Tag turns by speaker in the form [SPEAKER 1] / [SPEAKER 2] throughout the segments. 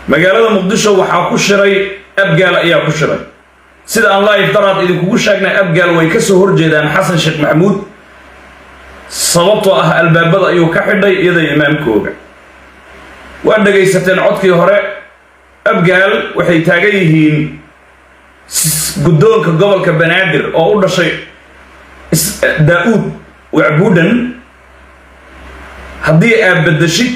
[SPEAKER 1] magaalada muqdisho waxaa ku shiray abgaal ayaa ku shiray sida aan live daraad idinkugu sheegnay abgaal way ka soo horjeedaan xasan sheekh maxamuud sababtoo ah albaabada ayuu ka xidhay iyada imaamkooga waa dhegaysateen codkii hore abgaal waxay taagan yihiin guddoonka gobolka banaadir oo u dhashay daa-uud wacbuudhan haddii aad beddeshid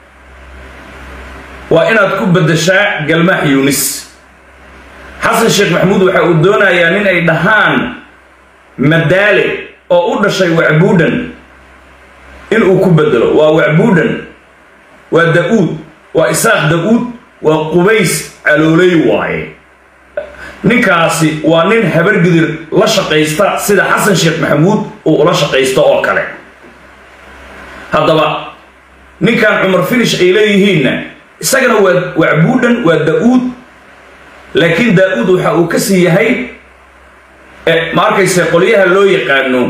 [SPEAKER 1] waa inaad ku beddeshaa galmaax yuunis xasan sheekh maxamuud waxa uu doonayaa nin ay dhahaan madaale oo u dhashay wacbuudhan inuu ku bedelo waa wacbuudhan waa da-uud waa isaaq da-uud waa qubays calooley waaye ninkaasi waa nin habargidir la shaqaysta sida xasan sheekh maxamuud uu ula shaqaysto oo kale haddaba ninkan cumar finish ay leeyihiinna isagana waa wacbuudhan waa da-uud laakiin daa-uud waxa uu ka sii yahay ma arkayse qolyaha loo yaqaano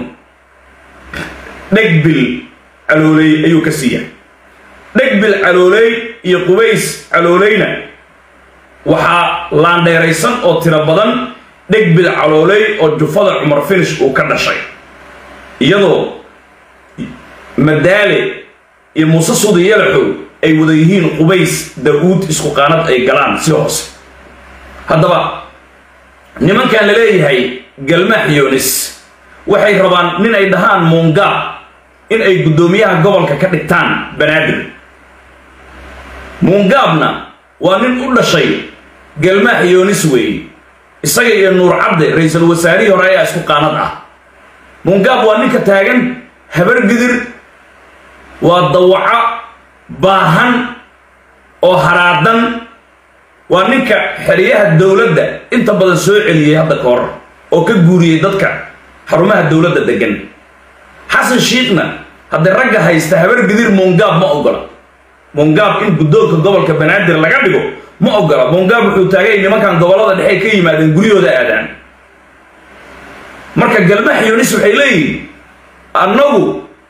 [SPEAKER 1] dhegbil calooley ayuu ka sii yahay dhegbil calooley iyo qubays calooleyna waxaa laandheeraysan oo tiro badan dhegbil calooley oo jufada cumar finish uu ka dhashay iyadoo madaale iyo muuse sudi yalaxow ay wada yihiin qubays da-uud isku qaanad ay galaan si hoose haddaba nimankan la leeyahay galmaax yoonis waxay rabaan nin ay dhahaan muungaab in ay guddoomiyaha gobolka ka dhigtaan banaadir muungaabna waa nin u dhashay galmaax yoonis weeye isaga iyo nuur cabde ra-iisul wasaarihii hore ayaa isku qaanad ah muungaab waa ninka taagan habargidir waa dawaco baahan oo haraadan waa ninka xeryaha dowladda inta badan soo celiyey hadda ka hor oo ka guuriyey dadka xarumaha dowladda degan xasan shiikhna haddii ragga haysta habargidir muungaab ma ogola muungaab in guddoonka gobolka banaadir laga dhigo ma ogola muungaab wuxuu taagay nimankan gobollada dhexe ka yimaadeen guryahooda aadaan marka galmax yunis waxay leeyihiin annagu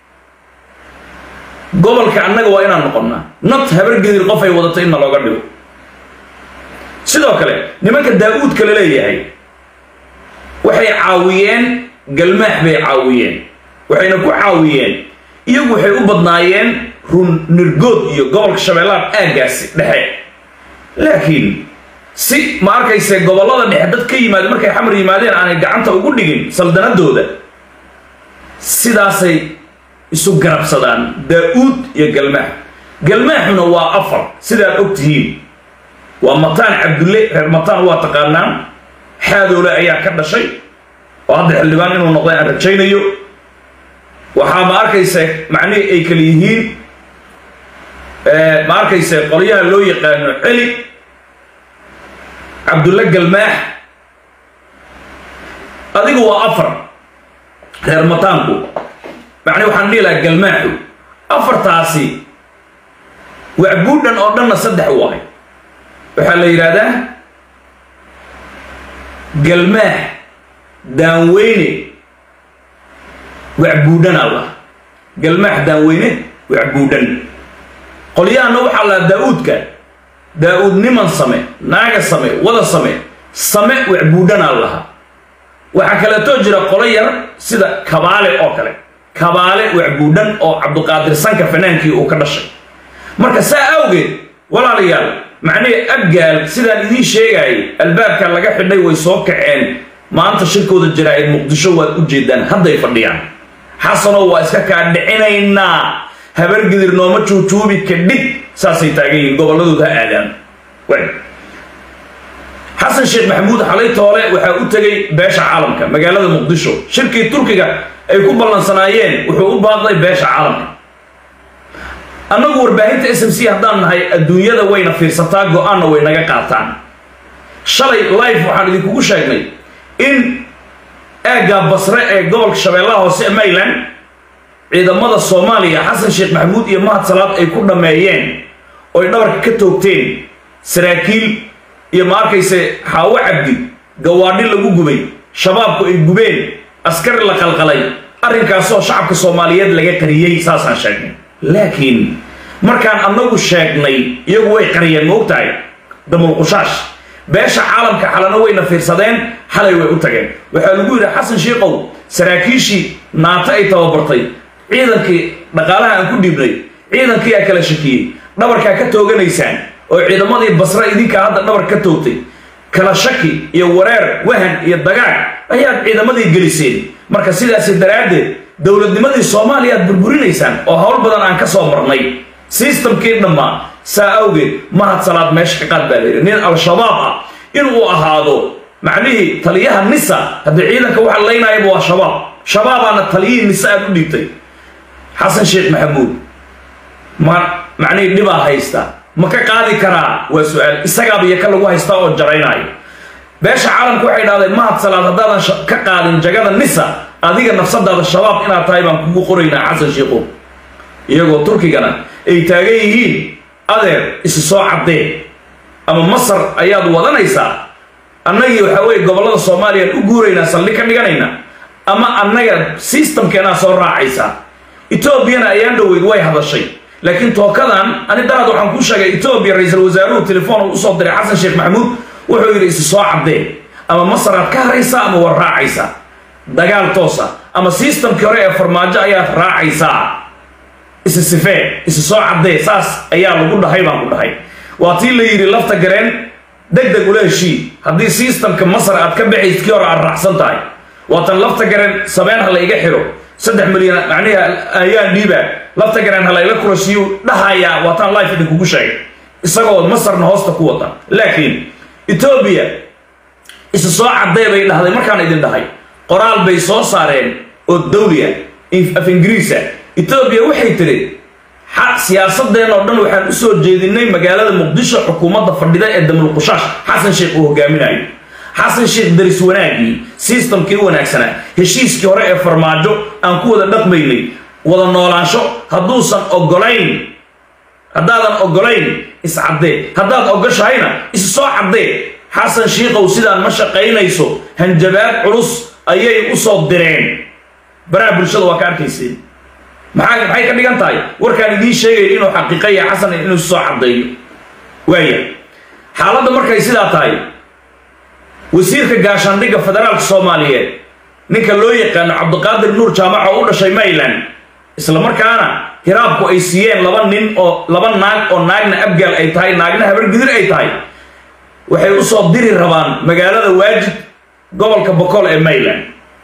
[SPEAKER 1] gobolka annaga waa inaan noqonnaa not habargedir qof ay wadato inna looga dhigo sidoo kale nimanka daa-uudka la leeyahay waxay caawiyeen galmaax bay caawiyeen waxayna ku caawiyeen iyagu waxay u badnaayeen run nirgood iyo gobolka shabeellaha aaggaasi dhexe laakiin si ma arkayse gobollada dhexe dad ka yimaade markay xamar yimaadeen aanay gacanta ugu dhigin saldanadooda sidaasay isu garabsadaan daa-uud iyo galmaax galmaaxuna waa afar sidaad og tihiin waa mataan cabdulle reer mataan waa taqaanaan xaadoole ayaa ka dhashay oo hadda xildhibaan inuu noqday aan rajaynayo waxaa ma arkayse macnihii ay kala yihiin ma arkayse qolyaha loo yaqaano celi cabdulle galmaax adigu waa afar reer mataanku macni waxaan dhihi lahaa galmaaxu afartaasi wacbuudhan oo dhanna saddex waay waxaa la yidhaahdaa galmaax daanweyne wacbuudhan allah galmaax daanweyne wacbuudhan qolyahanna waxaa lahaa daa-uudka daa-uud niman same naaga same wada same same wacbuudhanaa lahaa waxaa kaleetoo jira qolo yar sida kabaale oo kale kabaale wacbuudhan oo cabduqaadir sanka fanaankii uu ka dhashay marka saa awgeed walaalayaal macnihii abgaal sidaan idiin sheegaayay albaabka laga xidhay way soo kaceen maanta shirkooda jaraa-id muqdisho waad u jeedaan hadday fadhiyaan xasanow waa iska kaa dhicinaynaa habargidir nooma juujuubi kadhib saasay taagan yihiin gobolladooda ha aadaan xasan sheekh maxamuud xalay toole waxaa u tegay beesha caalamka magaalada muqdisho shirkii turkiga ay ku ballansanaayeen wuxuu u baaqday beesha caalamka annagu warbaahinta s m c haddaan nahay adduunyada wayna fiirsataa go-aanna way naga qaataan shalay life waxaan idinkugu sheegnay in aagga basre ee gobolka shabeellaha hoose ee mayland ciidamada soomaaliya xasan sheekh maxamuud iyo mahad salaad ay ku dhammeeyeen oy dhabarka ka toogteen saraakiil iyo ma arkayse xaawo cabdi gawaadhi lagu gubay shabaabku ay gubeen askari la qalqalay arrinkaasoo shacabka soomaaliyeed laga qariyey saasaan sheegnay laakiin markaan annagu sheegnay iyagu way qariyeen ma ogtahay damulqushaash beesha caalamka xalana wayna fiirsadeen xalay way u tageen waxaa lagu yidhi xasan shiikow saraakiishii naato ay tababartay ciidankii dhaqaalaha aan ku dhiibnay ciidankii aa kala shakiyey dhabarkaa ka tooganaysaan oo ciidamadii basre idinkaa hadda dhabar ka toogtay kala shaki iyo wareer wahan iyo dagaag ayaad ciidamadii geliseen marka sidaasi daraaddeed dowladnimadii soomaaliya aad burburinaysaan oo howl badan aan ka soo marnay sistamkii dhammaa saa awgeed mahad salaad meesha ka qaad baa layidhi nin al-shabaab ah inuu ahaado macnihii taliyaha nisa haddii ciidanka waxa laynayaba waa shabaab shabaabaana taliyihii nisa aad u dhiibtay xasan sheekh maxamuud ma macnihii dhibaa haysta ma ka qaadi karaa waa su-aal isagaaba iyo ka lagu haystaa oo jaraynaayo beesha caalamku waxay dhahdeen mahad salaad haddaadan ka qaadin jagada nisa adiga nafsadaada shabaab inaad tahay baan kugu qoraynaa xasan sheikhow iyagoo turkigana ay taagan yihiin adeer isi soo caddee ama masar ayaad wadanaysaa annagii waxaa weye gobollada soomaaliyaan u guuraynaa saldhig ka dhiganayna ama annaga sistamkeenaa soo raacaysaa etoobiyana ayaan dhoweyd way hadashay laakiin tookadan ani daraad waxaan kuu sheegay etoobiya ra-iisul wasaaruhu telefoon uu usoo diray xasan sheekh maxamuud wuxuu yidhi isi soo caddee ama masaraad ka haraysaa ama war raacaysaa dagaal toosa ama sistamkii hore ee farmaajo ayaad raacaysaa isi sifee isi soo caddee saas ayaa lagu dhahay baan ku dhahay waa tii la yidhi lafta gareen deg deg ula heshii haddii sistamka masar aad ka baxays kii hore aad raacsan tahay waatan lafta gareen sabeen ha la iga xiro saddex milyan macnihi ayaan dhiibaa lafta gareen ha la ila kurashiyu dhahayaa waataan life idinkugu sheegay isagoo masarna hoosta ku wata laakiin etoobiya isi soo caddee bay dhahday markaan idin dhahay qoraal bay soo saareen oo dawliya af ingiriisa etoobiya waxay tiri siyaasadeen oo dhan waxaan usoo jeedinay magaalada muqdisho xukuumadda fadhida ee damulqushaash xasan sheekh uu hogaaminayo xasan sheekh daris wanaagii sistamkii wanaagsanaa heshiiskii hore ee farmaajo aan ku wada dhaqmaynay wada noolaansho hadduusan ogolayn haddaadan ogolayn iscaddee haddaad ogoshahayna is soo caddee xasan shiikow sidaan ma shaqaynayso hanjabaad culus ayay usoo direen baraha bulshada waa ka arkayseen maxaa maxay ka dhigan tahay warkaan idiin sheegaya inuu xaqiiqaya xasan inuu soo caddeeyo waaya xaaladda markay sidaa tahay wasiirka gaashaandhigga federaalka soomaaliyeed ninka loo yaqaano cabdiqaadir nuur jaamac oo u dhashay mayland isla markaana hiraabku ay siiyeen laba nin oo laba naag oo naagna abgaal ay tahay naagna habargidir ay tahay waxay usoo diri rabaan magaalada waajid gobolka bokool ee mayland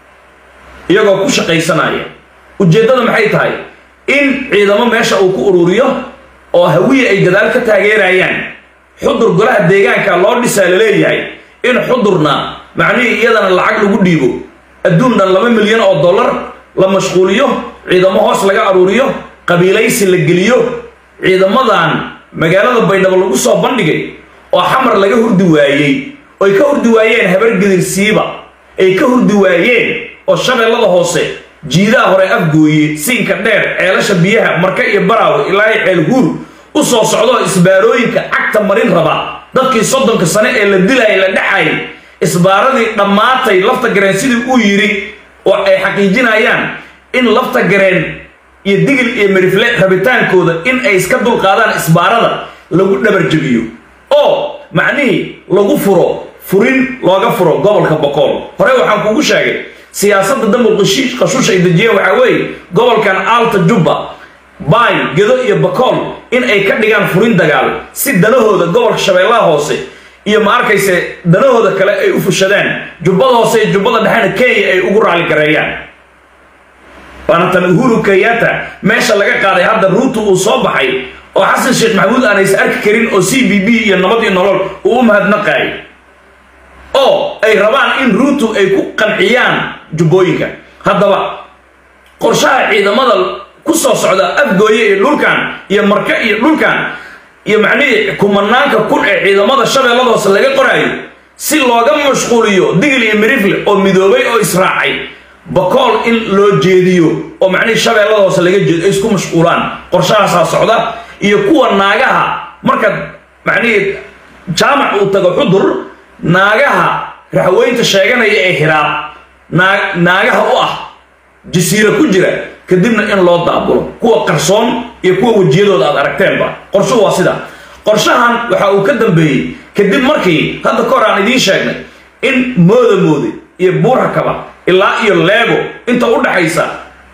[SPEAKER 1] iyagoo ku shaqaysanaya ujeeddada maxay tahay in ciidamo meesha uu ku ururiyo oo hawiye ay gadaal ka taageerayaan xudur golaha deegaanka loo dhisaa la leeyahay in xudurna macnihii iyadana lacag lagu dhiibo adduun dhan laba milyan oo dollar la mashquuliyo ciidamo hoos laga aruuriyo qabiilaysi la geliyo ciidamadan magaalada baydhabo lagu soo bandhigay oo xamar laga hurdi waayey oy ka hurdi waayeen habargedir siiba ay ka hurdi waayeen oo shabeellada hoose jiidaha hore afgooye siinka dheer ceelasha biyaha marka iyo baraawe ilaa ceel huur u soo socdoo isbaarooyinka cagta marin raba dadkii soddonka sane ee la dilayay la dhexay isbaaradii dhammaatay lafta gareen sidii uu yidhi oo ay xaqiijinayaan in lafta gareen iyo digil iyo merifle rabitaankooda in ay iska dulqaadaan isbaarada lagu dhabarjebiyo oo macnihii lagu furo furin looga furo gobolka boqool hore waxaan kugu sheegay siyaasadda damul qashiish qashuush ay dejiyeen waxaa weeye gobolkan aalta jubba baay gedo iyo bakool in ay ka dhigaan furin dagaal si danahooda gobolka shabeellaha hoose iyo ma arkayse danahooda kale ay u fushadaan jubbada hoose iyo jubbada dhexena kenya ay ugu raali gareeyaan waana tan uhuru kenyatta meesha laga qaaday hadda ruutu uu soo baxay oo xasan sheekh maxamuud aan is arki karin oo c b b iyo nabad iyo nolol uu u mahadnaqaay oo ay rabaan in ruutu ay ku qanciyaan jubbooyinka haddaba qorshaha ciidamada ku soo socda afgooye iyo dhulkan iyo marka iyo dhulkan iyo macnihii kumanaanka kun ee ciidamada shabeellada hoose laga qoraayo si looga mashquuliyo digil iyo mirifle oo midoobay oo israacay bakool in loo jeediyo oo macnihii shabeellada hoose laga jeedo ay isku mashquulaan qorshahaasaa socda iyo kuwa naagaha markaad macnihii jaamac uu tago xudur naagaha raxweynta sheeganaya ee hiraab naa naagaha u ah jasiira ku jira kadibna in loo daabulo kuwa qarsoon iyo kuwa wejiyadooda aad aragteenba qorshuhu waa sida qorshahan waxa uu ka dambeeyey kadib markii hadda ka hor aan idiin sheegnay in mooda moode iyo buurakaba ilaa iyo leego inta u dhaxaysa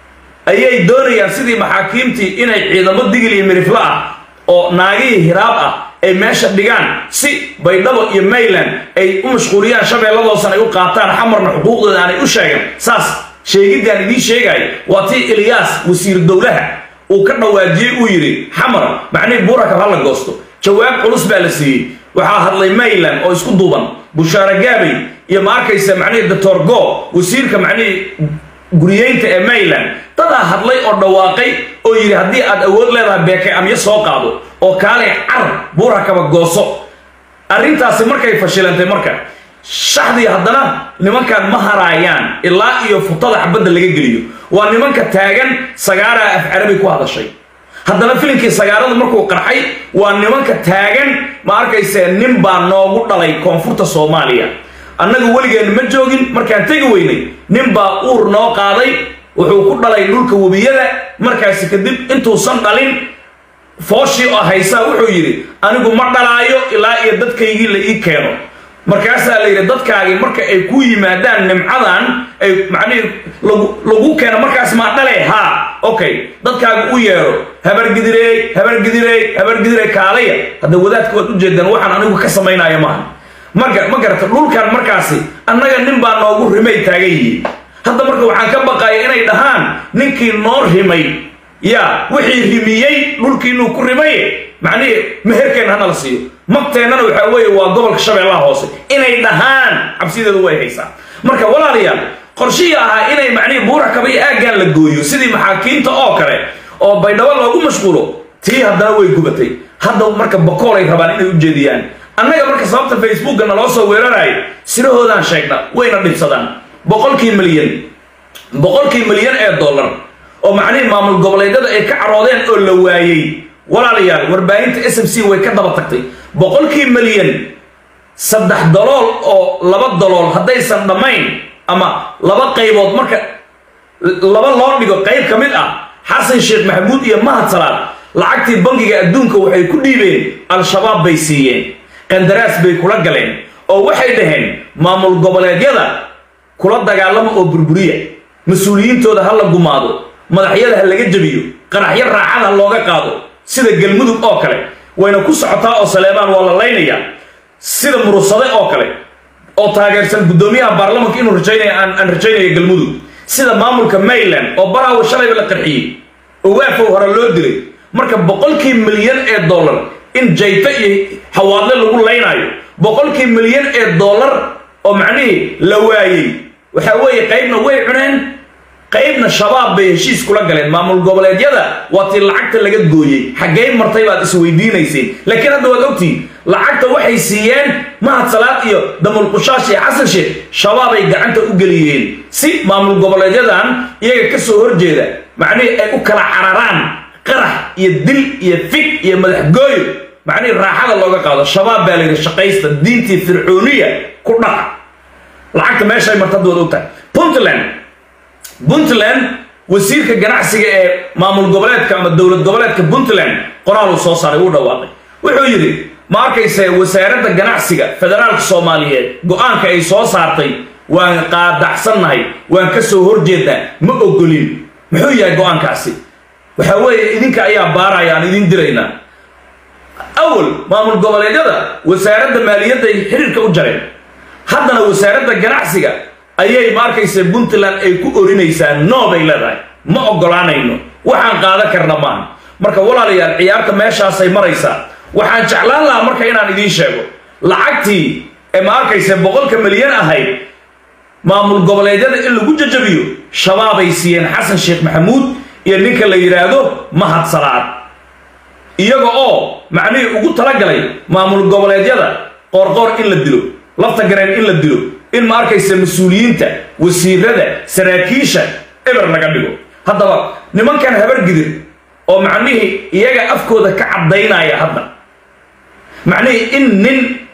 [SPEAKER 1] ayay doonayaan sidii maxaakiimtii inay ciidamo digil iyo miriflo ah oo naagihii hiraab ah ay meesha dhigaan si baydhabo iyo mayland ay u mashquuliyaan shabeelladoosan ay u qaataan xamarna xuquuqdooda aanay u sheegan saas sheegiddaan idiin sheegaya waa tii ilyaas wasiir dowlaha uu ka dhawaajiyey uu yidhi xamar macnihii buurakab ha la goosto jawaab culus baa la siiyey waxaa hadlay mayland oo isku duuban bushaare gaabay iyo ma arkaysa macnihii doctor go wasiirka macnihii guriyeynta ee mayland dadaa hadlay oo dhawaaqay oo yidhi haddii aad awood leedahay beekay amyo soo qaado oo kaalay car buurakaba gooso arrintaasi markay fashilantay marka shaxdii haddana nimankan ma haraayaan ilaa iyo futada xabadda laga geliyo waa nimanka taagan sagaaraa af carabi ku hadashay haddana filimkii sagaarada markuu qarxay waa nimanka taagan ma arkayse nin baa noogu dhalay koonfurta soomaaliya annaga weligeenna ma joogin markaan tegi weynay nin baa uur noo qaaday wuxuu ku dhalay dhulka webiyada markaasi kadib intuusan dhalin fooshii oo haysaa wuxuu yidhi anigu ma dhalaayo ilaa iyo dadkaygii la ii keeno markaasaa la yidhi dadkaagii marka ay ku yimaadaan nimcadan ay macnihii lagu keeno markaas maa dhale haa okay dadkaaga u yeedho habargidireey habargidireey habargidireey kaalaya hadda wadaadka waad ujeedaan waxaan anigu ka samaynaya maaha maga ma garata dhulkan markaasi annaga nin baa noogu rimay taagan yihiin hadda marka waxaan ka baqaya inay dhahaan ninkii noo rimay yaa wixii rimiyey dhulkii inuu ku rimaye macnihii meherkeenna hana la siiyo magteennana waxaa weeye waa gobolka shabeellaha hoose inay dhahaan cabsideedu way haysaa marka walaalayaal qorshihii ahaa inay macnihii buurakaba iyo aaggan la gooyo sidii maxaakiimta oo kale oo baydhabo loogu mashquulo tii haddana way gubatay hadda marka bakoolay rabaan inay u jeediyaan annaga marka sababta facebookga naloo soo weerarayo sirahoodaan sheegna wayna dhibsadaan boqolkii milyan boqolkii milyan ee dollar oo macnihii maamul goboleedyada ay ka caroodeen oo la waayey walaalayaal warbaahinta s m c way ka daba tagtay boqolkii milyan saddex dalool oo laba dalool haddaysan dhammayn ama laba qaybood marka laba loo dhigo qayb ka mid ah xasan sheekh maxamuud iyo mahad salaad lacagtii bangiga adduunka waxay ku dhiibeen al-shabaab bay siiyeen qandaraas bay kula galeen oo waxay dhaheen maamul goboleedyada kula dagaalama oo burburiya mas-uuliyiintooda ha la gumaado madaxyada ha laga jebiyo qaraxyo raacada ha looga qaado sida galmudug oo kale wayna ku socotaa oo saleebaan waa la laynayaa sida murusade oo kale oo taageersan guddoomiyaha baarlamanka inuu rajaynaya aan rajaynayo galmudug sida maamulka mayland oo baraawo shalayba la qarxiyey oo waafow hore loo dilay marka boqolkii milyan ee dollar in jayto iyo hawaadle lagu laynaayo boqolkii milyan ee dollar oo macnihii la waayey waxaa weeye qaybna way cuneen qaybna shabaab bay heshiis kula galeen maamul goboleedyada waa tii lacagta laga gooyey xaggey martay baad isweydiinayseen laakiin hadda waad ogtihiin lacagta waxay siiyeen mahad salaad iyo damulqushaash iyo xasan sheekh shabaabay gacanta u geliyeen si maamul goboleedyadan iyaga ka soo horjeeda macnihii ay u kala cararaan qarax iyo dil iyo fig iyo madaxgooyo macnihii raaxada looga qaado shabaab baa layidhi shaqaysta diintii fircooniya ku dhaca lacagta meeshay marta hadda waad ogtahay puntland puntland wasiirka ganacsiga ee maamul goboleedka ama dowlad goboleedka puntland qoraal uu soo saaray uu dhawaaqay wuxuu yidhi ma arkayse wasaaradda ganacsiga federaalka soomaaliyeed go-aanka ay soo saartay waan qaadacsannahay waan ka soo horjeednaa ma ogolin muxuu yahay go-aankaasi waxaa weeye idinka ayaa baaraya aan idin diraynaa awal maamul goboleedyada wasaaradda maaliyadda ay xiriirka u jareen haddana wasaaradda ganacsiga ayay ma arkaysa puntland ay ku orinaysaa no bay leedahay ma ogolaanayno waxaan qaadan karna maaha marka walaalayaal ciyaarta meeshaasay maraysaa waxaan jeclaan lahaa marka inaan idiin sheego lacagtii ee ma arkaysa boqolka milyan ahayd maamul goboleedyada in lagu jajabiyo shabaabay siiyeen xasan sheekh maxamuud iyo ninka la yidhaahdo mahad salaad iyaga oo macnihii ugu talagalay maamul goboleedyada qoorqoor in la dilo lafta gareen in la dilo in ma arkaysa mas-uuliyiinta wasiirada saraakiisha eber laga dhigo haddaba nimankan habargidir oo macnihii iyaga afkooda ka caddaynaya hadda macnihii in nin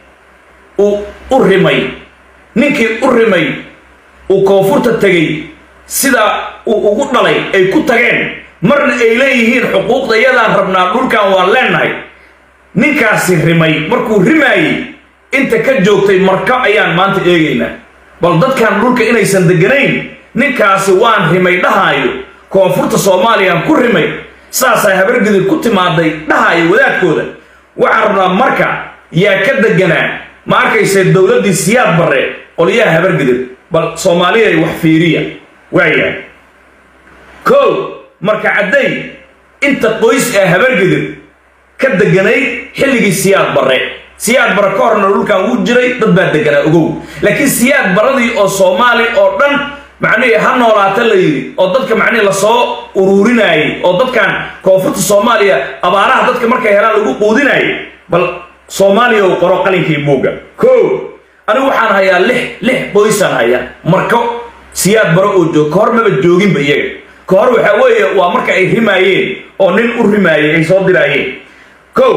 [SPEAKER 1] uu u rimay ninkii u rimay uu koonfurta tegey sidaa uu ugu dhalay ay ku tageen marna ay leeyihiin xuquuqda yadaan rabnaa dhulkan waan leennahay ninkaasi rimay markuu rimaayey inta ka joogtay marka ayaan maanta eegaynaa bal dadkan dhulka inaysan deganayn ninkaasi waan rimay dhahaayo koonfurta soomaaliyaan ku rimay saasaa habargidir ku timaaday dhahaayo wadaadkooda waxaan rabnaa marka yaa ka deganaa ma arkayse dowladdii siyaad barre qolyaha habargidir bal soomaaliya wax fiiriya waayahay kow marka cadday inta qoys ee habargidir ka deganayd xilligii siyaad barre siyaad barre ka horna dhulkan wuu jiray dad baa deganaa ogow laakiin siyaad barradii oo soomaali oo dhan macnihii ha noolaata la yidhi oo dadka macnihii lasoo uruurinaayey oo dadkan koonfurta soomaaliya abaaraha dadka markay helaan lagu quudinaayay bal soomaaliya uu qoro qalinkii buugga kow anigu waxaan hayaa lix lix qoysaan hayaa marko siyaad baro oo joog ka hor maba jooginba iyaga ka hor waxaa weeye waa marka ay rimaayeen oo nin u rimaayey ay soo diraayeen kow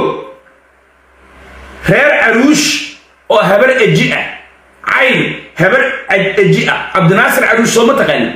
[SPEAKER 1] reer caruush oo habar eji ah cayn habar eji ah cabdinaasir caruush soo ma taqaani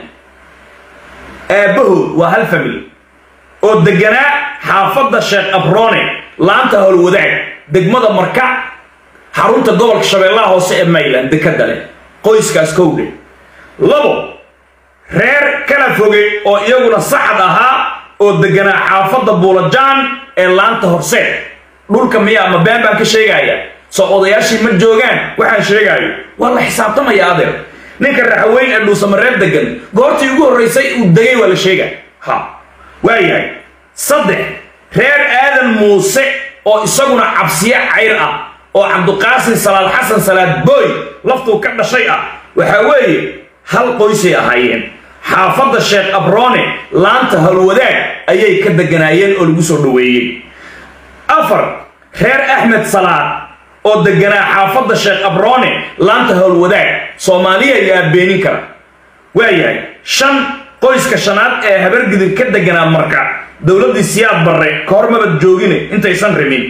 [SPEAKER 1] aabbahood waa hal family oo deganaa xaafadda sheekh abrone laanta howlwadaag degmada marka xarunta gobolka shabeellaha hoose ee mayland dekada leh qoyskaas kowdhe labo reer kala foge oo iyaguna saxad ahaa oo deganaa xaafadda buulajaan ee laanta horseed dhulka miyaa ma been baan ka sheegaya soo odayaashii ma joogaan waxaan sheegaayo waa la xisaabtamaya adeer ninka raxaweyn ee dhuusamareeb degan goortii ugu horraysay uu degay waa la sheega ha waayahay saddex reer aadan muuse oo isaguna cabsiye cayr ah oo cabduqaasin salaad xasan salaad booy laftuu ka dhashay ah waxaa weeye hal qoysay ahaayeen xaafadda sheekh abrone laanta howlwadaag ayay ka deganaayeen oo lagu soo dhoweeyey afar reer axmed salaad oo deganaa xaafadda sheekh abrone laanta howlwadaag soomaaliya yaa beenin kara waayahay shan qoyska shanaad ee habargidir ka deganaa marka dowladdii siyaad barre ka hor mabad joogine intaysan rimin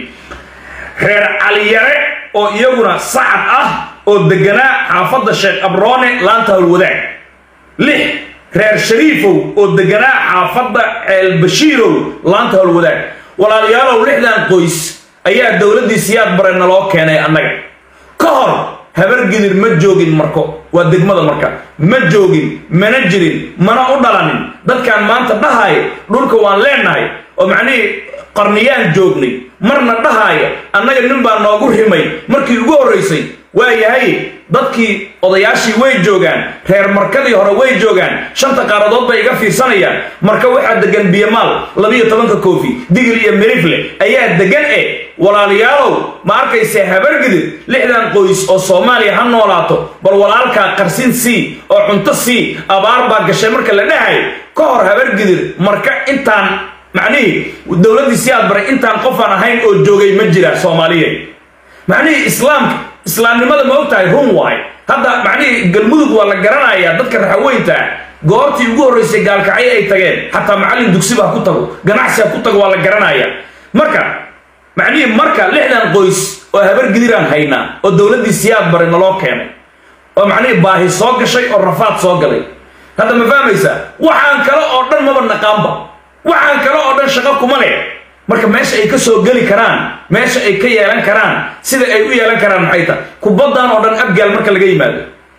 [SPEAKER 1] reer caliyare oo iyaguna sacad ah oo deganaa xaafadda sheekh abrone laanta howlwadaag lix reer shariifow oo deganaa xaafadda ceelbashiirow laanta howlwadaag walaalayaalow lixdan qoys ayaa dowladdii siyaad bare naloo keenay annaga ka hor habargidir ma joogin marko waa degmada marka ma joogin mana jirin mana u dhalanin dadkaan maanta dhahaaya dhulka waan leenahay oo macnihii qarniyaan joognay marna dhahaaya annaga nin baa noogu rimay markii ugu horraysay waa yahay dadkii odayaashii way joogaan reer markadii hore way joogaan shanta qaaradood bay iga fiirsanayaan marka waxaa degan biyamaal labiyo tobanka koofi digil iyo mirifle ayaa degan e walaalayaalow ma arkayse habargidir lixdan qoys oo soomaaliya ha noolaato bal walaalkaa qarsin sii oo cunto sii abaar baa gashay marka la dhahay ka hor habargidir marka intaan macnihii dowladdii siyaad baray intaan qofaan ahayn oo joogay ma jira soomaaliyeed macnihii islaamka islaamnimada ma og tahay run waay hadda macnihii galmudug waa la garanayaa dadka raxaweynta goortii ugu horraysay gaalkacyo ay tageen xataa macallin dugsiba ha ku tago ganacsi ha ku tago waa la garanayaa marka macnihii marka lixdan qoys oo habargidiraan haynaa oo dowladdii siyaad bare naloo keenay oo macnihii baahi soo gashay oo rafaad soo galay hadda ma fahmaysaa waxaan kale oo dhan maba naqaanba waxaan kale oo dhan shaqo kuma leh marka meesha ay ka soo geli karaan meesha ay ka yeelan karaan sida ay u yeelan karaan maxay tahay kubaddan oo dhan abgaal marka laga yimaado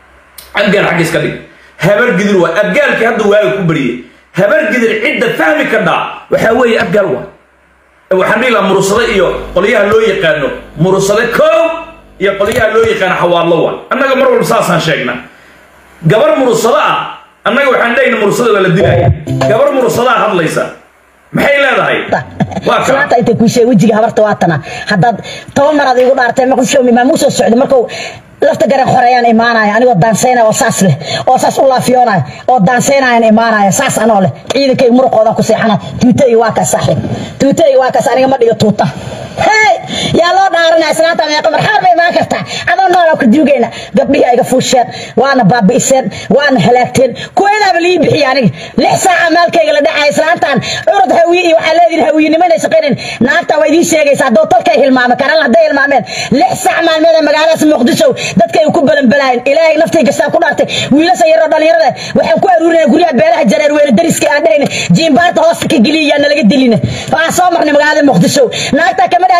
[SPEAKER 1] abgaal xagga iska dhig habargidir waa abgaalkii hadda waaga ku bariyey habargidir cidda fahmi kadhaa waxaa weeye abgaal waa waxaan dhihi lahaa murusade iyo qolyaha loo yaqaano murusade koow iyo qolyaha loo yaqaano xawaallo waa annaga mar walba saasaan sheegnaa gabar murusado ah annaga waxaan dhahayna murusada waa la dilaya gabar murusadaa hadlaysa maxay leedahay
[SPEAKER 2] salaanta intay kuu sheegay wejiga habarta waatana haddaad toban maraad igu dhaartay maqushow imaamuu soo socday markuu lafta garan xoreeyaan imaanaya anigoo daansaynaya oo saas leh oo saas u laafiyoonaya oo daansaynayaan imaanaya saas anoo leh ciidankayga muruqoodan ku seexana tuuta iyo waa kaas saaxiib tuuta iyo waa kaas aniga ma dhigo tuuta hey yaa loo dhaaranaya islaanta meeqa marxaar bay imaan kartaa adoo noolaa ku duugayna gabdhihii ayga fuusheen waana baabi'iseen waana halaagteen kuwaydaaba lii bixiya aniga lix saaca maalkayga la dhacaya islaantan curud hawiye iyo waxaa leedihin hawiyenimo inay shaqaynayn naagta waa idiin sheegaysa haddoo tolkay hilmaamay karan hadday hilmaameen lix saac maalmeed ee magaaladaas muqdisho dadkay ku balanbalaayeen ilaahay naftii gastaan ku dhaartay wiilasha yaroo dhalinyarada waxaan ku aruurinaya guryaha beelaha jareer weyne dariska aan dhahayna jiimbaarta hoosta ka geliya yaa nalaga dilina waxaan soo marnay magaalada muqdisho naagtaa kama dhaadhicinaysi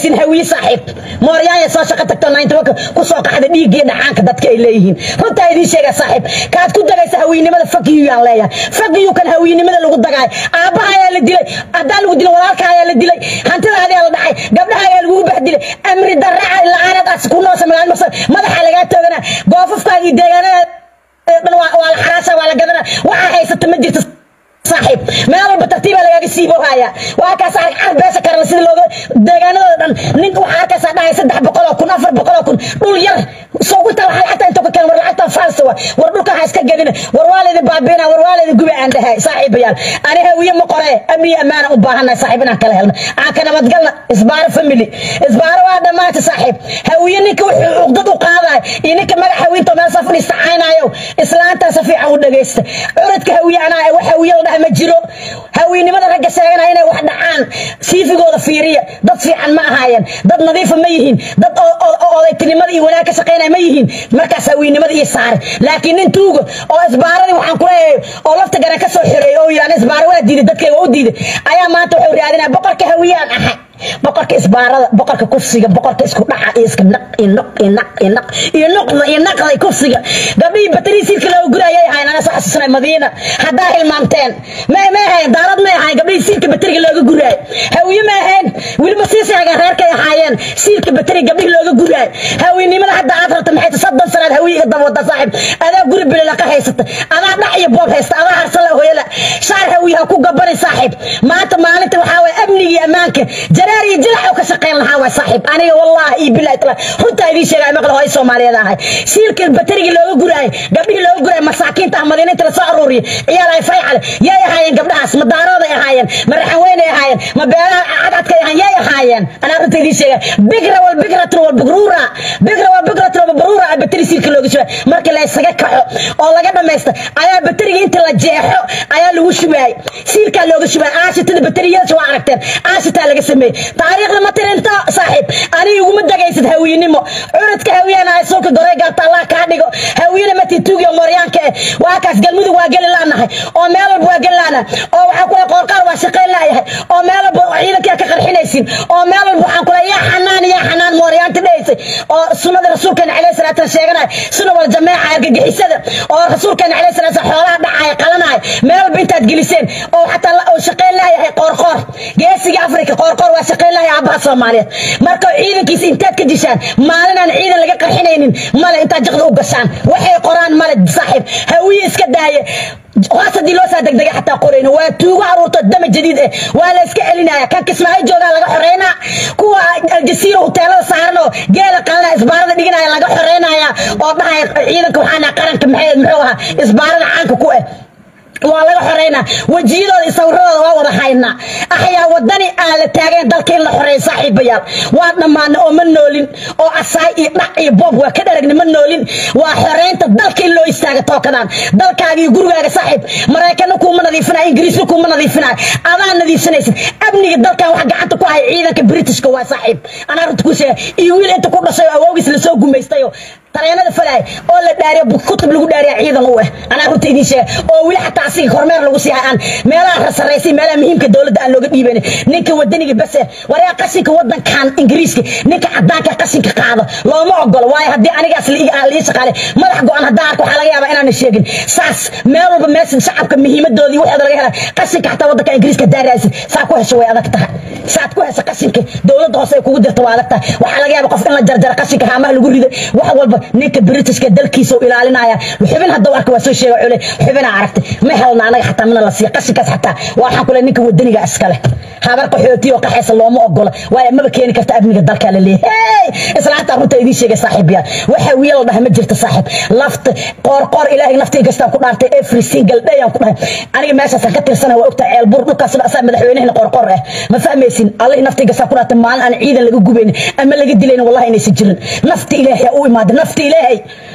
[SPEAKER 2] laakiin hawiye saaxiib mooryaanya soo shaqo tagto nayntabanka ku soo qaxda dhiiggii dhacaanka dadka ay leeyihiin runtaa idiin sheega saaxiib kaad ku dagaysa hawiynimada fakiyuyaan leeyahay fakiyu kan hawiynimada lagu dagaay aabbaha ayaa la dilay haddaa lagu dilay walaalka ayaa la dilay hantidaadi la dhacay gabdhaha ayaa lagugu bahdilay amri darraca la-aanadaas ku noosa magaalo maqsad madaxa lagaa toogana goofafkaaga iyo deegaanada dhan waa la xaraasha waa la gadana waxaa haysata ma jirto saaxiib meel walba tartiibaa lagaaga siibo haya waa kaas arag carab beesha karala sida looga deegaanadooda dhan nin waxaa arkaysaa dhahay saddex boqoloo kun afar boqoloo kun dhul yar soogu tal waxaa lacagta inta ka keen war lacagta faalsa wa war dhulka ha iska gadina war waa laydi baabiina war waa laydi guba aan dhahay saaxiibayaal ani hawiye ma qoree amni amaana u baahannahay saaxiib inaan kala helna aan ka nabadgalna isbaaro family isbaaro waa dhammaanta saaxiib hawiye ninka wuxuu cuqdad u qaadaay iyo ninka magac hawiinta meel soo fadhiista caynaayo islaantaa si fiican u dhagaysta curadka hawiye anaa wax hawiye la dhaha ma jiro hawiynimada ragga sheeganaya inay wax dhacaan siifigooda fiiriya dad fiican ma ahaayeen dad nadiifa ma yihiin dad odaytinimada iyo wanaag ka shaqaynaya ma yihiin markaas hawiynimada iyo saare laakiin nin tuuga oo isbaaradii waxaan kuleeyahay oo lafta garan ka soo xireey oo yidhahda isbaara waa diiday dadkayga waa u diiday ayaa maanta wuxuu raadinaya boqorka hawiyaan ahay boqorka isbaarada boqorka kufsiga boqorka isku dhaca iyo iska naq iyo naq iyo naq iyo naq iyo nuqda iyo naqda kufsiga gabdhihii batariyi siilka looga gurayay ahayn ana soo xasuusanay madiina haddaa hilmaamteen ma ma ahayn daarad ma ahayn gabdhihii siilka bateriga looga guraay hawiye ma ahayn weliba sii sheegeen reerkay ahaayeen siilka bateriga gabdhihii looga guraay hawiynimada hadda aad rabta maxay tahay soddon sanaad hawiye iga daba wada saaxiib adaa guri bilila ka haysata adaa dhac iyo boob haysta adaa harsala hooyala shaar hawiye ha ku gabanay saaxiib maanta maalinta waxaa waye amnigii ammaanka jaraar iyo jilac oo ka shaqayn lahaa waa saaxiib aniga wallahi iyo bilahi tala runtaa idiin sheegaya maqla hooy soomaaliyeed ahay siilka baterigii looga guraayay gabdhihii looga guraayay masaakiinta ah madiinta la soo aruuriyay ciyaal ay fayxale yay ahaayeen gabdhahaas ma daarooday ahaayeen ma raxan weynay ahaayeen ma beelaha cadcadkay ahaan yay ahaayeen anaa runta idiin sheegaya bigra wal bigratun wal bigruura bigra wal bigratun wal bigruura ay bateri siilka looga shubay markii la isaga kaxo oo laga dhamaysta ayaa bateriga inta la jeexo ayaa lagu shubaayay siilkaa looga shubaayay aashitada bateriyada waa aragteen aashitaa laga sameeyey taariikhda ma tirinto saaxiib aniga iguma dagaysid hawiyenimo curadka hawiyana ay sulka goray gaabta allah kaa dhigo hawiyena matituugiyo mooryaanka eh waa kaas galmudug waa geli laanahay oo meel walba waa geli laanahay oo waxaan kule qoorqaar waa shaqayn laayahay oo meel walba ciidankaa ka qarxinaysin oo meel walba waxaan kule yaa xanaan yaa xanaan mooryaanta dhahaysay oo sunnada rasuulkeena calayhi salaatu sheeganaya sunna wal jameeca argagixisada oo rasuulkeena calayhi salaatu xoolaha dhacaya qalanaya meel walba intaad geliseen oo xataa oo shaqayn laayahay qoorqoor geesiga afrika qoorqoor waa shaqayn laaya aabaha soomaaliyeed marka ciidankiisa intaad ka dishaan maalin aan ciidan laga qarxinaynin male intaad jiqda u gashaan waxay qoraan male saaxiib hawiye iska daaye hoos haddii loo saa degdega xataa qorayno waa tuugo aruurto dama jadiid eh waa la iska celinaya kan kismaayo joogaa laga xoreynaa kuwa aljasiira huteelada saaran oo geela qalana isbaarada dhiganaya laga xoreynaya oo dhahaya ciidanka waxaana qaranka maxay muxuu ahaa isbaarada caanka ku eh waa laga xoreynaa wejiyadooda iyo sawiradooda waa wada haynaa axyaa wadani aan la taagayn dalka in la xoreeyo saaxiibayaal waa dhammaana oo ma noolin oo asaay iyo dhac iyo boob waa ka dharagni ma noolin waa xoreynta dalka in loo istaaga tookadaan dalkaaga iyo gurigaaga saaxiib maraykanna kuuma nadiifinayo ingiriisna kuuma nadiifinayo adaa nadiifsanaysid amniga dalkan wax gacanta ku haya ciidanka britishka waa saaxiib anaa runta ku sheega iyo wiil inta ku dhashay oo awoogiis lasoo gumaystayo tareenada falaay oo la dhaariyo kutub lagu dhaariya ciidan u eh anaa runta idiin sheega oo weli xataa asiga kormeer lagu sii aan meelaha rasaraysay meelaha muhiimka dowladda aan looga dhiibanin ninka wadaniga bas eh waryaa qashinka wadankan ingiriiska ninka cadaanka qashinka qaado looma ogolo waayo haddii anigaas lii shaqaale madax go-an haddaan arko waxaa laga yaabaa inaana sheegin saas meel walba meesha shacabka muhiimadoodii waxooda laga helay qashinka xataa wadanka ingiriiska daaraysid saa ku hesho way adag tahay saad ku hesha qashinka dowladda hoose ay kugu dirto waa adag tahay waxaa laga yaaba qof in la jarjaro qashinka haamaha lagu riday wax walba ninka britishka dalkiisa u ilaalinaya xubin hadda arka waa soo sheega cule xubinaa aragtay ma helna anaga xataa mana la siiya qashinkaas xataa waxaan kule ninka wadaniga iskale habar qaxooti oo qaxaysa looma ogola waayo maba keeni karta amniga dalka la leeyahay islaanta runta idiin sheegay saaxiibayaal waxa wiil la dhahay ma jirto saaxiib lafta qoor qoor ilaahay nafta inkastaan ku dhaartay every single day aan ku dhahay aniga meeshaasaan ka tirsana waa ogtahay ceel bur dhulkaas asaa madaxweynehna qoor qoor ah ma fahmaysin allahi nafta inkastaan ku dhaartay maalin aan ciidan laga gubaynin ama laga dilaynin wallahi inaysan jirin nafta ilaahay u imaada nafta ilaahay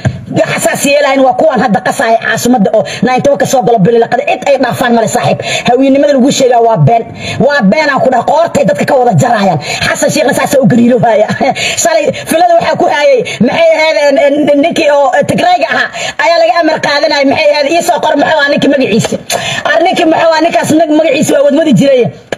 [SPEAKER 2] xasaas yeelahayn waa kuwan hadda qasaya caasimada oo naintawa ka soo galo bililaqada cid ay dhaafaan male saaxiib hawiyenimada lagu sheegaa waa been waa beenaan ku dhaha qoortay dadka ka wada jarayaan xasan sheekhna saasa u gariilo haya shalay filada waxaa ku hayay maxay ahayd ninkii oo tigrayga ahaa ayaa laga amar qaadanaya maxay ahayd iisoo qor muxuu ah ninkii magaciisi ar ninkii muxuu ah ninkaas magaciisi waa wadmadi jiray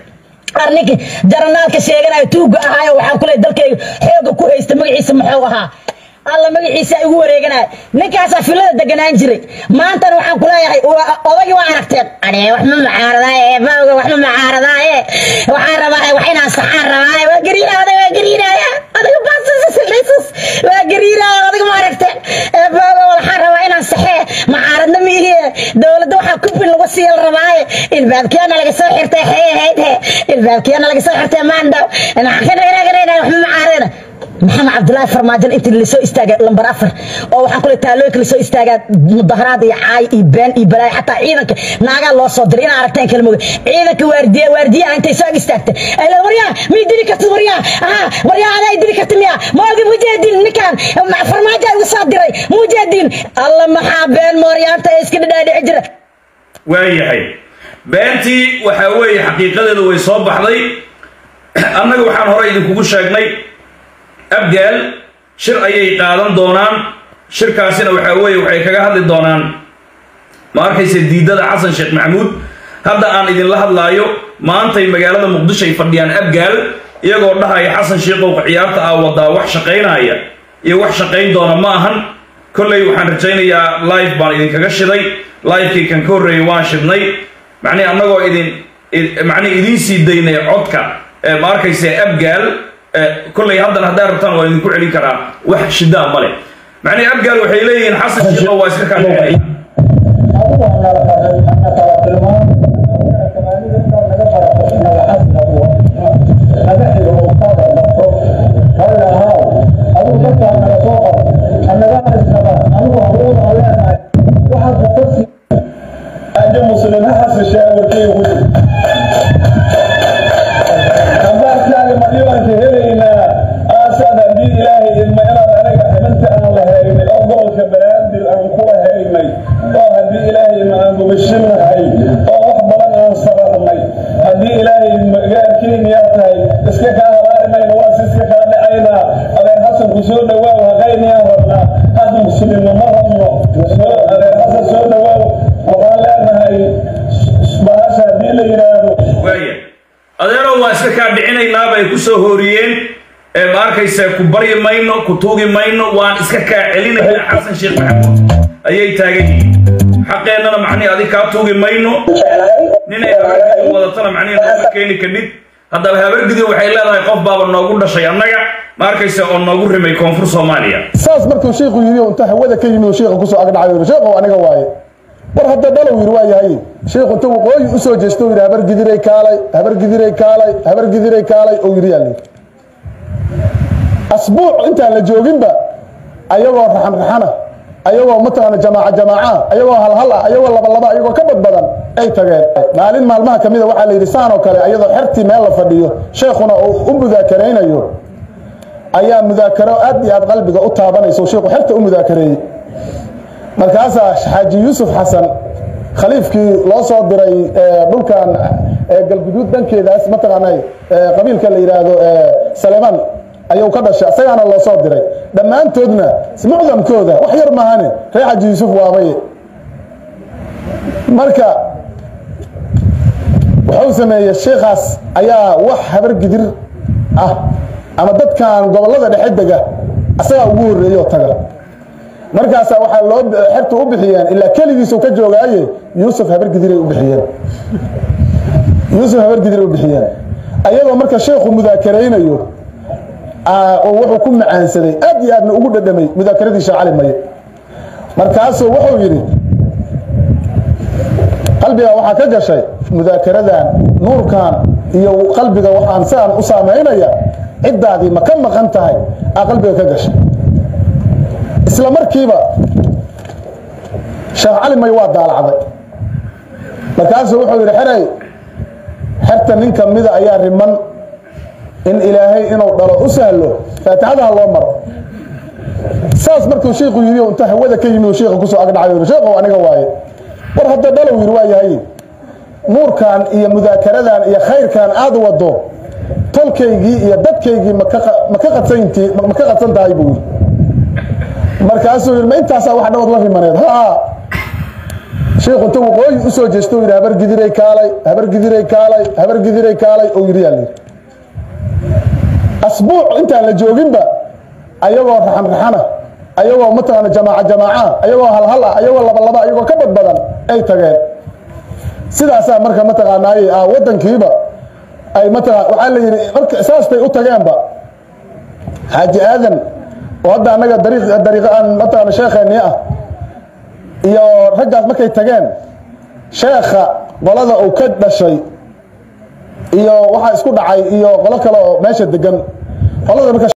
[SPEAKER 2] arninki jaranaalka sheeganayo tuuga ahaayo waxaan kule dalkayga xooga ku haysta magaciisa muxuu ahaa alla magaciisa igu wareeganaya ninkaasaa filada deganaan jiray maantana waxaan kuleeyahay odagii waa aragteen ane wax ma macaaradaye maoga wax ma macaaradaye waxaan rabaa wax inaan saxaan rabaaye waa gariinaya odag waa gariinaya odaga baasisisildhisus waa gariinaya odaga ma aragteen maoga waxaan rabaa inaan saxee macaaradna miihiye dowladda waxaa kubin lagu siiyal rabaaye ilbaabkiyana laga soo xirtay xee ahayd he ilbaabkiyana laga soo xirtay maandhaw wax ma macaaradana maxamed cabdulaahi farmaajo intii lasoo istaagay lambar afar oo waxaan kule taalooyinka lasoo istaagaa mudaharaad iyo caay iyo been iyo balaayo xataa ciidanka naagaa loo soo diray inaa aragteen kala moga ciidanka waardiya waardiyaha intay soo ag istaagtay ay leed waryaa mii dili kartid waryaa aha waryaa adaa dili karta miya maogi mujaahdiin ninkaan farmaajo igu soo diray mujaahdiin alla maxaa been mooryaanta ee iska dhadhaadhici jira
[SPEAKER 1] waayahay beentii waxaa weeye xaqiiqadeedu way soo baxday annaga waxaan hore idinkugu sheegnay abgaal shir ayay qaadan doonaan shirkaasina waxaa weeye waxay kaga hadli doonaan ma arkaysa diidada xasan sheekh maxamuud hadda aan idinla hadlaayo maantay magaalada muqdisho ay fadhiyaan abgaal iyagoo dhahaya xasan sheekhow ciyaarta aa wadaa wax shaqaynaya iyo wax shaqayn doona ma ahan kolley waxaan rajaynayaa live baan idinkaga shiday livekii kan ka horreeyay waan shidnay macnihi annagoo idin macnihi idiin sii daynay codka ma arkaysa abgaal kolley haddana haddaa rabtaan waa idinku celin karaa wax shidaa male macnihi abgaal waxay leeyihiin xasan sheekho waa iska kaadhexeey kusoo hooriyeen ma arkaysa ku baryi mayno ku tuugi mayno waan iska kaa celinaya xasan sheekh maxamuud ayay taagan yihiin xaqeennana macnihi adig kaa tuugi mayno ninay habargidi wadatana macnihi nooma keeni kadhib haddaba habargidi waxay leedahay qof baaba noogu dhashay annaga ma arkaysa oo noogu rimay koonfur soomaaliya
[SPEAKER 3] saas markuu sheikhu yidhi inta hawada ka yimid sheikha kusoo agdhacayo sheekhow aniga waaye war hadda dhalow yidhi waa yahay sheikhu inta waqooyi u soo jeesto yidhi habar gidiray kaalay habar gidiray kaalay habar gidiray kaalay oo yidhi yaalli asbuuc intaan la jooginba ayagoo raxan raxana ayagoo mataqaana jamaaca jamaaca ayagoo halhal ah ayagoo labalaba ayagoo ka badbadan ay tageen maalin maalmaha kamida waxaa la yidhi saan oo kale ayadoo xertii meel la fadhiyo sheekhuna uu u mudaakaraynayo ayaa mudaakaro aad iyo aad qalbiga u taabanayso sheekhu xerta u mudaakareeyey markaasaa xaaji yuusuf xasan khaliifkii loo soo diray dhulkan galguduud dhankeedaas mataqaana qabiilka la yidhaahdo saleman ayuu ka dhashay isagaana loo soo diray dhammaantoodna mucdamkooda wax yar maahane ree xaaji yuusuf waabay marka wuxuu sameeyey sheikhaas ayaa wax habar gidir ah ama dadkan gobollada dhexe dega asagaa ugu horreeyo taga markaasaa waxaa loo xertu u bixiyeen ilaa keligiisu ka joogaaye yuusuf habargidiray u bixiyeen yuusuf habargidiray u bixiyeen ayadoo marka sheekhu mudaakaraynayo oo wuxuu ku macaansaday aad iyo aadna ugu dhadhamay mudaakaradiisa sheekh cali maye markaasuu wuxuu yidhi qalbiga waxaa ka gashay mudaakaradan nuurkan iyo qalbiga waxaan saan u saamaynaya ciddaadii ma ka maqan tahay aa qalbiga ka gashay isla markiiba sheekh cali may waa daalacday markaasuu wuxuu yidhi xeray xerta nin ka mida ayaa riman in ilaahay inuu dhalo u sahlo faatixadaha loo maro saas markuu sheikhu yidhi inta hawada ka yimid sheikha kusoo agdhacayo sheekhow aniga waaye war hadda dhalow yidhi waa yahay nuurkan iyo mudaakaradan iyo khayrkan aad wado tolkaygii iyo dadkaygii maka qadsantii ma ka qadsan tahay buu yidhi markaasuu yidhi ma intaasaa wax dhawad la rimaneed ha shiikhu inta waqooyi u soo jeesto yidhi habar gidiray kaalay habar gidiray kaalay habar gidiray kaalay oo yidhi yaa layidhi asbuuc intaan la jooginba ayagoo raxan raxana ayagoo mataqaana jamaaca jamaaca ayagoo halhal ah ayagoo labalaba ayagoo ka badbadan ay tageen sidaasaa marka mataqaanaaye ah wadankiiba ay mataqaa waxaa la yidhi marka saastay u tageenba xaaji aadan oo hadda annaga dariiq dariiqa aan mataqaana sheekheennii ah iyo raggaas markay tageen sheekha qolada uu ka dhashay iyo waxaa isku dhacay iyo qolo kale oo meesha degan qolada marka